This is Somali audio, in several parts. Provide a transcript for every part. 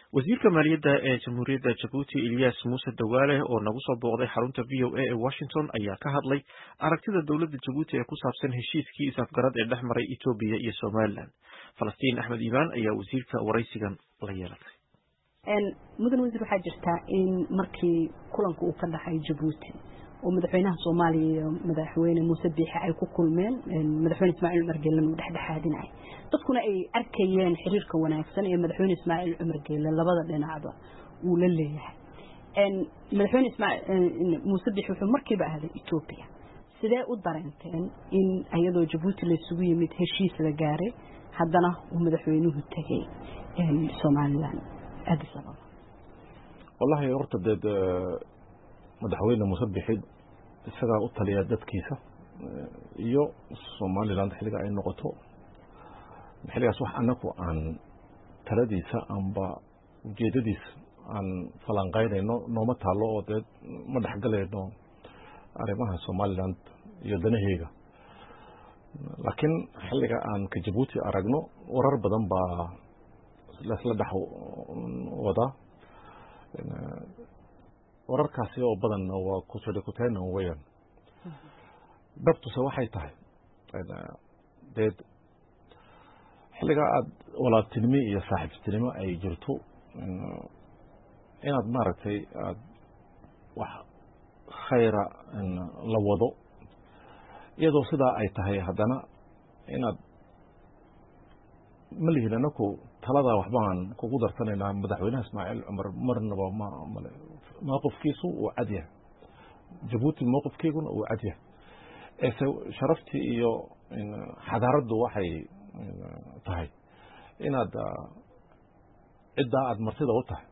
wasiirka maaliyadda ee jamhuuriyadda jabuuti ilyas muuse dawaale oo nagu soo booqday xarunta v o a ee washington ayaa ka hadlay aragtida dowladda jabuuti ee ku saabsan heshiiskii is-afgarad ee dhex maray etoobiya iyo somalilan falastiin axmed iimaan ayaa wasiirka waraysigan la yeelatay mudan wasiir waxaa jirtaa in markii kulanka uu ka dhaxay jabuuti oo madaxweynaha soomaaliya iyo madaxweyne muuse biixi ay ku kulmeen madaxweyne ismaaciil cumar geelena uu dhexdhexaadinay dadkuna ay arkayeen xiriirka wanaagsan ee madaxweyne ismaaciil cumar geele labada dhinacba uu la leeyahay madaxweyne muuse biixi wuxuu markiiba ahday etoobiya sidee u dareenteen in iyadoo jabuuti laysugu yimid heshiis la gaaray haddana uu madaxweynuhu tegay somalilan addis ababa wallahi horta deed madaxweyne muuse bixid isagaa u taliya dadkiisa iyo somaliland xilliga ay noqoto xilligaas wax anaku aan taladiisa amba ujeedadiisa aan falanqaynayno nooma taalo oo dee ma dhexgalayno arrimaha somaliland iyo danaheyga laakiin xilliga aan ka jabuuti aragno warar badan baa lasla dhex wadaa wararkaasi oo badanna waa kusadhikuteyna weyaan dabtuse waxay tahay deed xilligaa aada walaaltinimo iyo saaxiibtinimo ay jirto inaad maaragtay aada wax khayra la wado iyadoo sidaa ay tahay haddana inaad ma lihin anaku taladaa waxbaan kugu darsanaynaa madaxweynaha ismaaciil cumar marnaba mmale mowqifkiisu uu cad yahay jabuuti mowqifkeyguna uu cad yahay eese sharaftii iyo xadaaraddu waxay tahay inaad ciddaa aada martida u tahay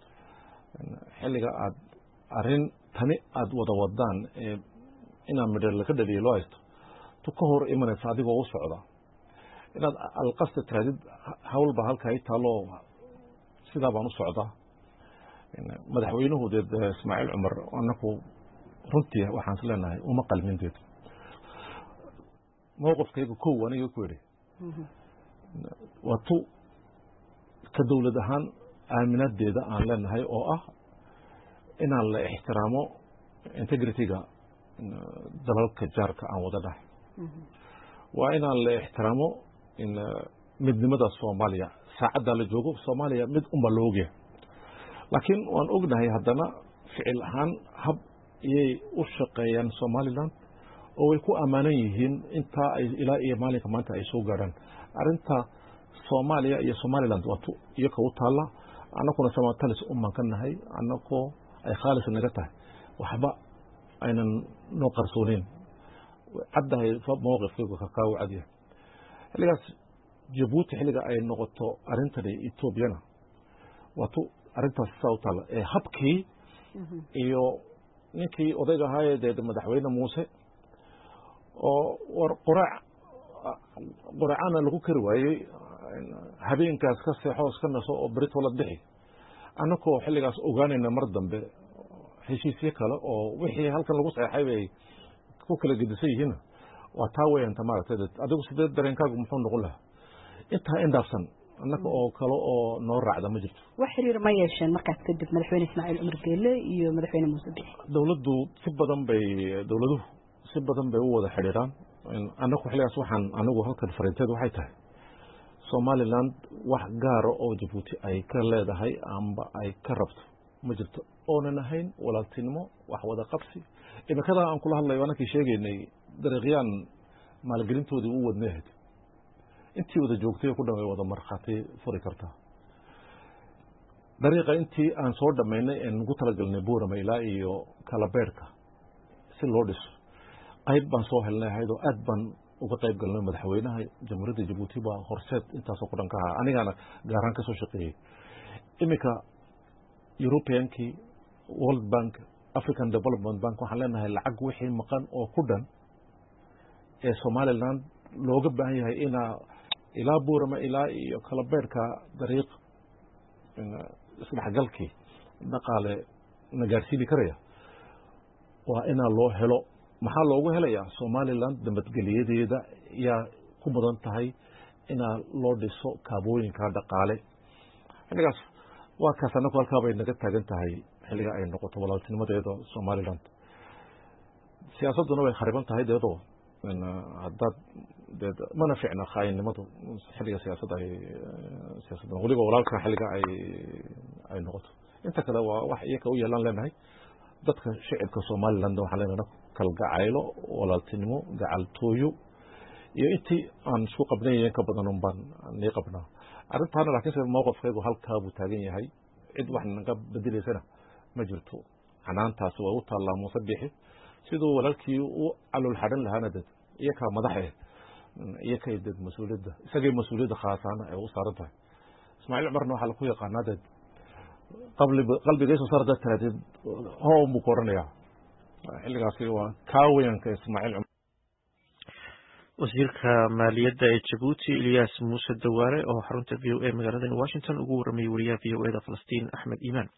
xilliga aad arrin tani aada wada wadaan ee inaa midho laga dhaliya loo haysto tu ka hor imanaysa adigoo u socda inaad alqasta tiraadid hawlba halka ay taalo sidaa baan u socdaa madaxweynuhu deed ismaaciil cumar anaku runtii waxaan is leenahay uma qalmin deed mowqifkayga kow aniga ku idhi waa tu ka dowlad ahaan aaminadeeda aan leenahay oo ah inaan la ixtiraamo integrityga dalalka jaarka aan wada dhahay waa inaan la ixtiraamo midnimada soomaaliya saacaddaa la joogo soomaaliya mid unba la ogyahay laakiin waan ognahay haddana ficil ahaan hab iyay u shaqeeyaan somalilan oo way ku ammaanan yihiin intaa ay ilaa iyo maalinka maanta ay soo gaadhaan arrinta soomaaliya iyo somaliland waa tu iyoka u taalla annakuna samatalis umaan ka nahay annakoo ay khaalis naga tahay waxba aynan noo qarsooneyn caddahay mowqifkaygu kakaawo cadyahay xilligaas jabuuti xilliga ay noqoto arrintani etoobiyana waa tu arrintaas saa u taalla ee habkii iyo ninkii odayga ahaayee dee madaxweyne muuse oo war qoraac qoraacana lagu kari waayey habeenkaas ka seexo iska naso oo beritoola bixi annakoo xilligaas ogaanayna mar dambe heshiisyo kale oo wixii halkan lagu seexay bay ku kala gedisan yihiinna waa taa weyanta maaragtay adigu sidee dareenkaagu muxuu noqon lahaa intaa indhaafsan annaka oo kale oo noo raacda ma jirto wax xiriir ma yeesheen markaas kadib madaxweyne ismaaciil cumar geele iyo madaxweyne muuse bixi dowladdu si badan bay dowladuhu si badan bay u wada xidhiiraan annaku xilligaas waxaan anigu halkan fariinteed waxay tahay somaliland wax gaara oo jabuuti ay ka leedahay amba ay ka rabto ma jirto oonan ahayn walaaltinimo wax wada qabsi imikadaa aan kula hadlayo anakii sheegaynay dariiqyaan maalgelintoodii u wadnay ahayd intii wada joogtay ku dhan wada markhaati furi kartaa dariiqa intii aan soo dhammaynay een ugu talagalnay buurama ilaa iyo kalabeerhka si loo dhiso qayb baan soo helnay ahayd oo aad baan uga qayb galnay madaxweynaha jamhuuriyadda jabuuti baa horseed intaasoo ku dhan ka ahaa anigaana gaaraan ka soo shaqeeyey iminka europeankii world bank african development bank waxaan leenahay lacag wixii maqan oo ku dhan ee somaliland looga baahan yahay inaa ilaa buurama ilaa iyo kalabeerhka dariiq isdhexgalkii dhaqaale na gaarsiini karaya waa inaa loo helo maxaa loogu helayaa somaliland nabadgeliyadeeda yaa ku mudan tahay inaa loo dhiso kaabooyinka dhaqaale xilligaas waa kaas anagu halkaa bay naga taagan tahay xilliga ay noqoto walaaltinimadeeda somaliland siyaasadduna way khariban tahay deedoo haddaad dee mana ficna khaayinimadu xilliga siyaasadda ay siyaasadda weliba walaalka xilliga ay ay noqoto inta kale waa wax iyaka u yeelaan leenahay dadka shicibka somaliland waxaan leenahay kalgacaylo walaaltinimo gacaltooyo iyo intii aan isku qabnayen ka badan un baan nii qabnaa arrintaana laakiinse mowqifkaygu halkaa buu taagan yahay cid wax naga bedelaysana ma jirto canaantaasi waa u taallaa muuse bixi siduu walaalkii u calol xadhan lahaana dad iyakaa madaxe iyakay dad mas-uuliyadda isagay mas-uuliyadda khaasaana ay u saaran tahay ismaaciil cumarna waxaa laku yaqaanaa dad qalbigayso saar dad tiraadid hoon buu ku odhanayaa xilligaasi waa kaaweyanka ismaaciil cumar wasiirka maaliyadda ee jabuuti ilyas muuse dawaale oo xarunta v o a magaalada washington ugu waramayay wariyaha v o e da falastiin axmed iimaan